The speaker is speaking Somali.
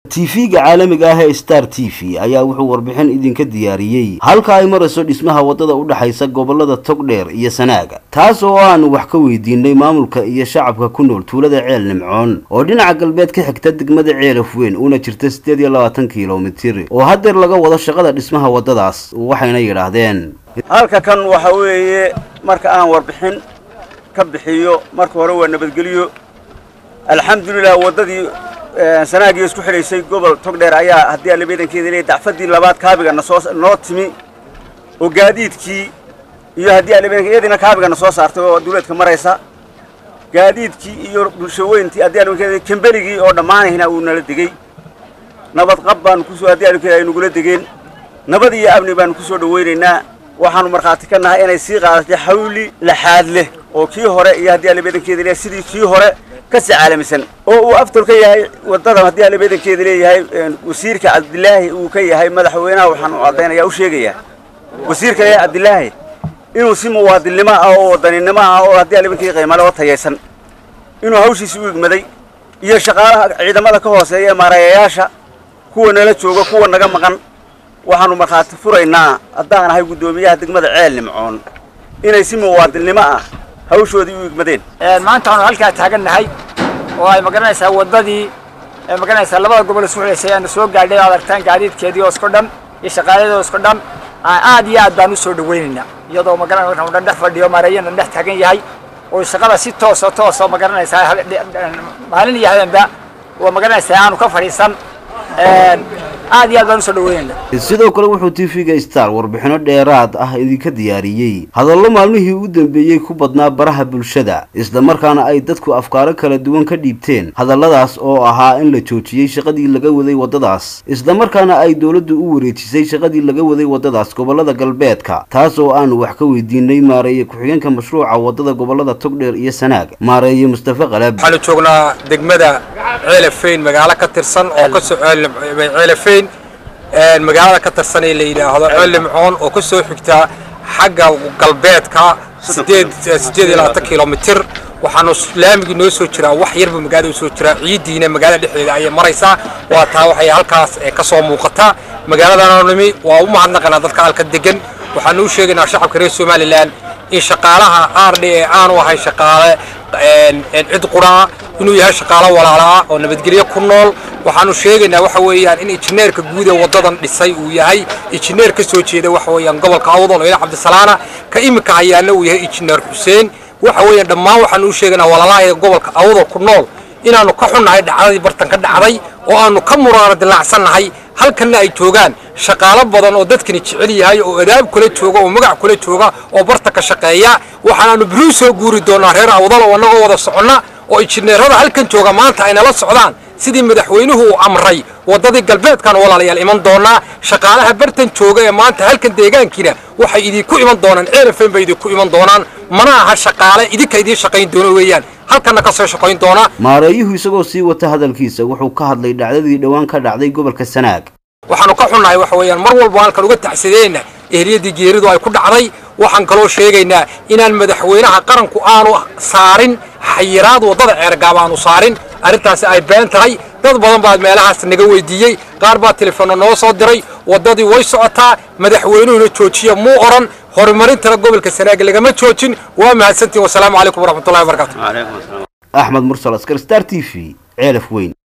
tv-ga caalamiga ah ee star t v ayaa wuxuu warbixin idinka diyaariyey halka ay marayso dhismaha waddada u dhexaysa gobolada togdheer iyo sanaaga taas oo aanu wax ka weydiinay maamulka iyo shacabka ku nool tuulada ceel nimcoon oo dhinaca galbeed ka xigta degmada ceelaf weyn una jirta siddeed iyo labaatan kilomitir oo haddeer laga wado shaqada dhismaha waddadaas waxayna yidhaahdeen halka kan waxa weeye marka aan warbixin ka bixiyo marka hore waa nabadgelyo alxamdulilah waddadii sanaagiyo isku xidhaysay gobol togdheer ayaa haddii allabeedankeeda leeyahy dacfadii labaad kaabigana soo noo timi oo gaadiidkii iyo haddii allabeedanke iyadiina kaabigana soo saartay oo duuleedka maraysa gaadiidkii iyo bulshaweyntii haddii allabeedankeeda kembeligii oo dhammaanayna uu nala degey nabad qab baanu kusoo haddii allabeedankeeda ay nagula degeen nabad iyo amni baanu ku soo dhawaynaynaa waxaanu markhaati ka nahay inay sii qaadatay xawli laxaad leh oo kii hore iyo haddii allabeedankeeda leeyahay sidii kii hore kasii caalamisan oo uu aftor ka yahay waddadan haddii allabeedankeeda leeyahay wasiirka cabdilaahi uu ka yahay madaxweynaha waxaan u caddaynaya u sheegayaa wasiirka leeyahay cabdilaahi inuu si muwaadinnimo ah oo wadaninimo ah oo haddii allabeedankeeda qiimale oo tayaysan inuu hawshiisi u igmaday iyo shaqaalaha ciidamada ka hooseeya ee maarayayaasha kuwa nala jooga kuwa naga maqan waxaanu markhaati furaynaa haddaan ahay guddoomiyaha degmada ceel nimcoon inay si muwaadinnimo ah hawshoodii u igmadeen maanta waxaanu halkaa taagannahay oo ay magaranaysaa waddadii magaranaysaa labada gobol isku xidhaysay aanu soo gaadhay aad aragtaan gaadiidkeedii oo isku dhan iyo shaqaaladii oo isku dhan aad iyo aad baan u soo dhawaynaynaa iyadoo magaranaysa dhan dhex fadhiyo mareeyana dhex taagan yahay oo shaqada si tooso toosoo magaranaysaa maalin iyo habeenba oo magaranaysaa aanu ka fadhiisan aad iyo aad baan usoo dhaweynayna sidoo kale wuxuu tv-ga star warbixino dheeraad ah idinka diyaariyey hadallo maalmihii u dambeeyey ku badnaa baraha bulshada islamarkaana ay dadku afkaaro kala duwan ka dhiibteen hadalladaas oo ahaa in la joojiyey shaqadii laga waday waddadaas islamarkaana ay dowladdu u wareejisay shaqadii laga waday waddadaas gobolada galbeedka taas oo aanu wax ka weydiinay maareeye ku-xigeenka mashruuca waddada gobolada togdheer iyo sanaag maareeye mustafe qalab waxaanu joognaa degmada ceelafeyn magaalo ka tirsan oo kasoo ceelafeyn magaalada ka tirsan ee la yidhaahdo ceellimcoon oo ka soo xigta xagga galbeedka sideed sideed iyo labaatan kilomitir waxaanu laamigii noo soo jiraa wax yarba magaalada soo jiraa ciiddiina magaalada dhexdeeda ayay maraysaa waa taa waxay halkaas ka soo muuqataa magaaladaanu nimi waa u mahadnaqanaa dadka halka degan waxaanu u sheegaynaa shacabka reer somalilan in shaqaalaha r d ee aanu ahay shaqaale cid quraa inuu yahay shaqaalo walaalaa oo nabadgelyo ku nool waxaanu sheegaynaa waxa weeyaan in injineerka guud ee waddadan dhisay uu yahay injineer ka soo jeeda waxa weeyaan gobolka awdal oo cabdisalaana ka iminka hayaana uu yahay injineer xuseen waxa weeyaan dhammaan waxaanu u sheegaynaa walaalaha gobolka awdal ku nool inaanu ka xunnahay dhacdadii bartan ka dhacday oo aanu ka muraano dilaacsannahay halkanna ay joogaan shaqaalo badan oo dadkani jecel yahay oo adaab kula jooga oo magac kula jooga oo barta ka shaqeeya waxaanaanu biruu soo guuri doonaa reer awdal oo annagoo wada soconna oo injineerada halkan jooga maanta ay nala socdaan sidii madaxweynuhu uu amray waddadii galbeedkan walaalayaal iman doonaa shaqaalaha bartan jooga ee maanta halkan deegaankiina waxay idinku iman doonaan ceelafen bay idinku iman doonaan mana aha shaqaale idinka idiin shaqayn doono weeyaan halkanna ka soo shaqayn doonaa maareeyuhu isagoo sii wata hadalkiisa wuxuu ka hadlay dhacdadii dhowaan ka dhacday gobolka sanaag waxaanu ka xunnahay waxa weeyaan mar walba halkan uga tacsadeenna ehliyadii geeridu ay ku dhacday waxaan kaloo sheegaynaa inaan madaxweynaha qaranku aanu saarin xayiraad waddada ceergaab aanu saarin arrintaasi ay been tahay dad badan baa meelahaas naga weydiiyey qaar baa telefoonna noo soo diray waddadii way socotaa madaxweynuhuna joojiya muu odhan horumarintana gobolka sanaag lagama joojin waa mahadsantiin wasalaamu calaykum waraxmatullahi wabarakatu axmed mursal askar star t v ceelaf weyn